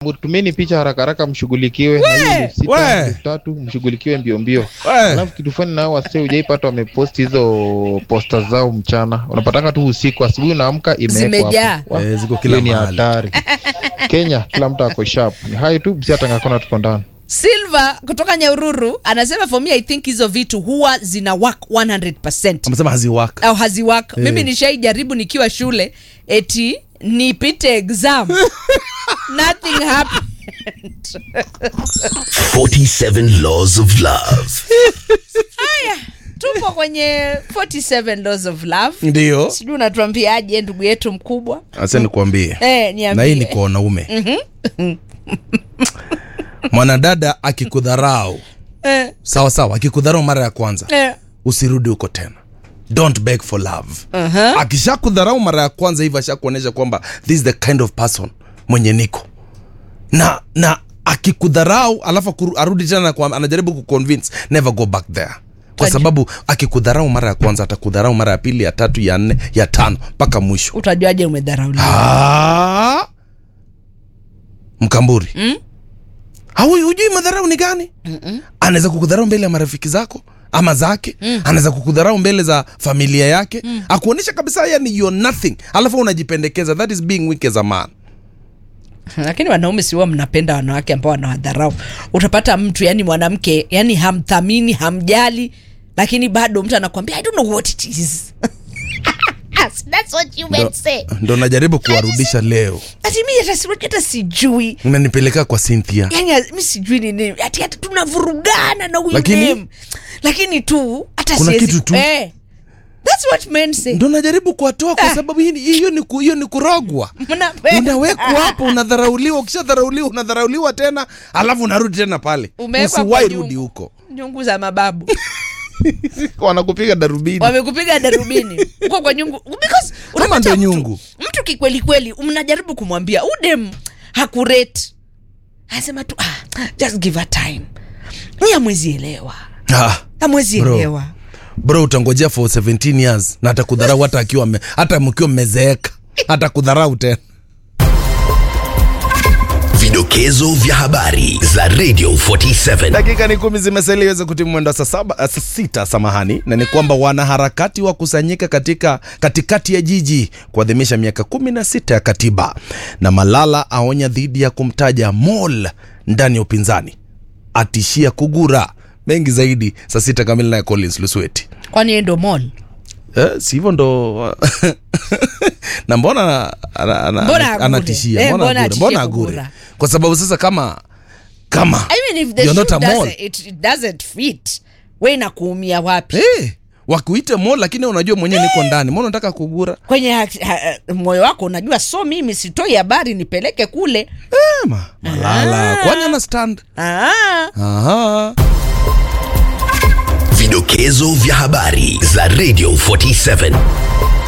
Tumeni picha haraka haraka, mshughulikiwe na hiyo elfu sita, we. elfu tatu, mshughulikiwe mbio mbio. We. Alafu kitu fani nao wase hujaipata wamepost hizo posta zao mchana, unapatanga tu usiku, asubuhi unaamka imewekwa Zimejaa. hapo. Wa- Eh, ziko kila hiyo ni mahali. hatari. Kenya kila mtu ako sharp. Ni hayo tu, bsi hata ngakona tuko ndani. Silva kutoka Nyahururu anasema for me I think hizo vitu huwa zina work 100% amesema haziwaka au haziwak Eh. mimi nishaijaribu nikiwa shule eti nipite exam nothing happened 47 Laws of Love. tupo kwenye 47 laws of love ndio sijui unatuambiaje ndugu yetu mkubwa asa nikuambie eh, na hii niambie ni kwa wanaume mwanadada akikudharau eh, sawa sawa akikudharau mara ya kwanza eh. usirudi huko tena don't beg for love Uh-huh. akisha kudharau mara ya kwanza hivi ashakuonyesha kwamba this is the kind of person mwenye niko na na akikudharau alafu akuru- arudi tena na kuam- anajaribu kuconvince never go back there kwa Aje. sababu akikudharau mara ya kwanza atakudharau mara ya pili ya tatu ya nne ya tano mpaka mwisho utajuaje umedharauliwa Ah! mkamburi Mm? Haui- hujui madharau ni gani anaweza kukudharau mbele ya marafiki zako ama zake mm. anaweza kukudharau mbele za familia yake mm. akuonyesha kabisa yani you're nothing alafu unajipendekeza that is being weak as a man lakini wanaume siwa mnapenda wanawake ambao wanawadharau utapata mtu yani mwanamke yani hamthamini hamjali lakini bado mtu anakwambia i don't know what it is That's what you ndo, meant say. ndo najaribu kuwarudisha leo Ati mi hata si- hata sijui unanipeleka kwa Cynthia yani mi sijui ni nini ati hata tunavurugana na huyu Lakini- dem. lakini tu hata Kuna siwezi- kitu tu. eh, that's what men say ndo najaribu kuwatoa kwa Ah. sababu hii ni- hiyo ni, ku- hiyo ni kurogwa Mnapenda. unawekwa hapo unadharauliwa ukishadharauliwa unadharauliwa tena alafu unarudi tena pale Umewekwa kwa usiwai nyungu. rudi huko nyungu za mababu wanakupiga darubini wamekupiga darubini uko kwa nyungu because Kama unapata ndo mtu- nyungu. mtu kikweli kweli mnajaribu kumwambia udem hakurate anasema tu ah, just give her time ni amwezi elewa ah. amwezi Bro. elewa bro utangojea for 17 years na atakudharau hata akiwa mme- hata mkiwa mmezeeka atakudharau tena Vidokezo vya habari za Radio 47. dakika ni kumi zimesalia iweze kutimu mwendo wa saa saba uh, saa sita samahani na ni kwamba wanaharakati wakusanyika katika katikati ya jiji kuadhimisha miaka kumi na sita ya katiba na malala aonya dhidi ya kumtaja mol ndani ya upinzani atishia kugura mengi zaidi saa sita kamili naye collins lusweti kwani yeye ndo mol Eh, si hivyo ndo na mbona ana- ana- Mbona ana- agure? anatishia Eh, mbona mbona agure? atishie mbona agure kugura? kwa sababu sasa kama kama I mean, if the you're shoe not a mall. doesn't, it, it doesn't fit we inakuumia wapi Eh, wakuite mo lakini unajua mwenyewe niko ndani mbona unataka kugura kwenye ha, ha, moyo wako unajua so mimi sitoi habari nipeleke kule Eh, ma, malala kwani ana stand ah. Aha. Vidokezo vya habari za Radio 47.